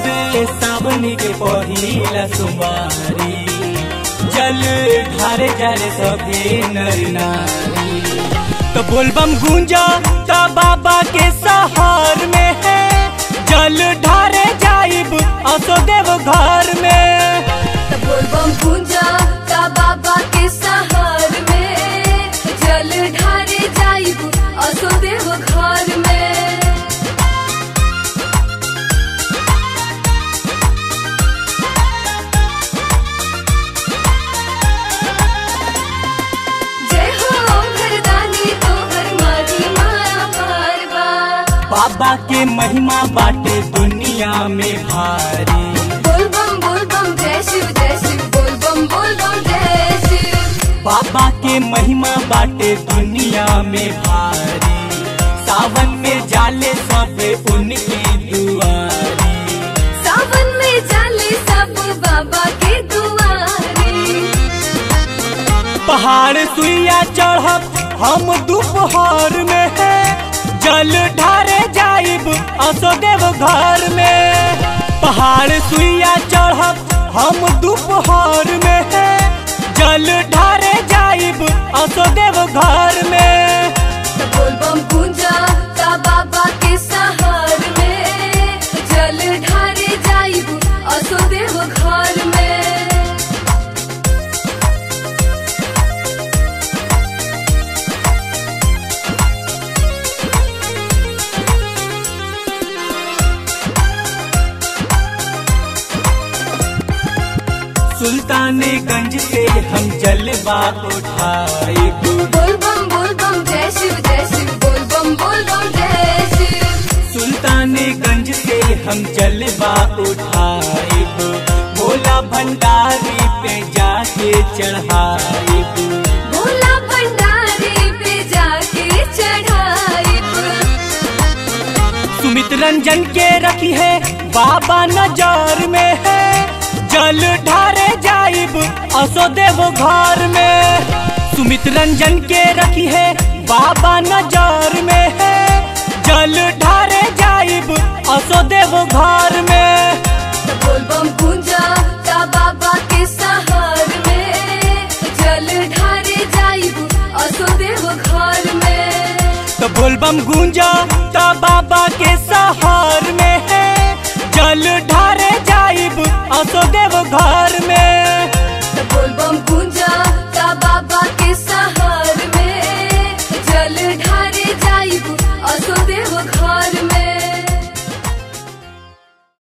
हवे सावन के पहिला सुमारी जल ढारे जाले सभे नर नारी तो बोलबम गूंजा तो बाबा के सहार में है जल ढारे जाइब असो देव घर में बोलबम पूजा का बाबा के सहार में जल ढारे जाइब असो देव घर में जय हो घरदानी तोहर मारी माया पारवा बाबा के महिमा बाटे दुनिया में भारी बोलबम बोलबम जय शिव जय शिव बोलबम बोलबम जय शिव बाबा के महिमा बाटे दुनिया में भारी सावन में जाले सब उनकी दुआरी सावन में जाले सब बाबा के दुआरे पहाड़ सुइया चढ़ब हम दोपहर में है जल ढारे जाइब असो देव घर में पहाड़ सुइया चढ़ब हम दोपहर में है जल ढारे जाइब असो देव घर में बोलबम पूजा का बाबा के सहार में जल ढारे जाइब असो देव घर में सुल्तानगंज से हम जलवा उठाइब बोलबम बोलबम जय शिव जय शिव बोलबम बोलबम जय शिव सुल्तानगंज से हम जलवा उठाइब भोला भंडारी पे जाके चढ़ाइब भोला भंडारी पे जाके चढ़ाइब सुमित रंजन के रखी है बाबा नजर में है जल ढारे जाइब असो देव घर में सुमित रंजन के रखी है बाबा नजर में है जल ढारे जाइब असो देव घर में बोलबम पूजा का बाबा के सहार में जल ढारे जाइब असो देव घर में तो बोलबम गूंजा तो बाबा के सहार में है जल ढारे जाइब असो देव घर में बोलबम पूजा का बाबा के सहार में जल ढारे जाइब असो देव घर में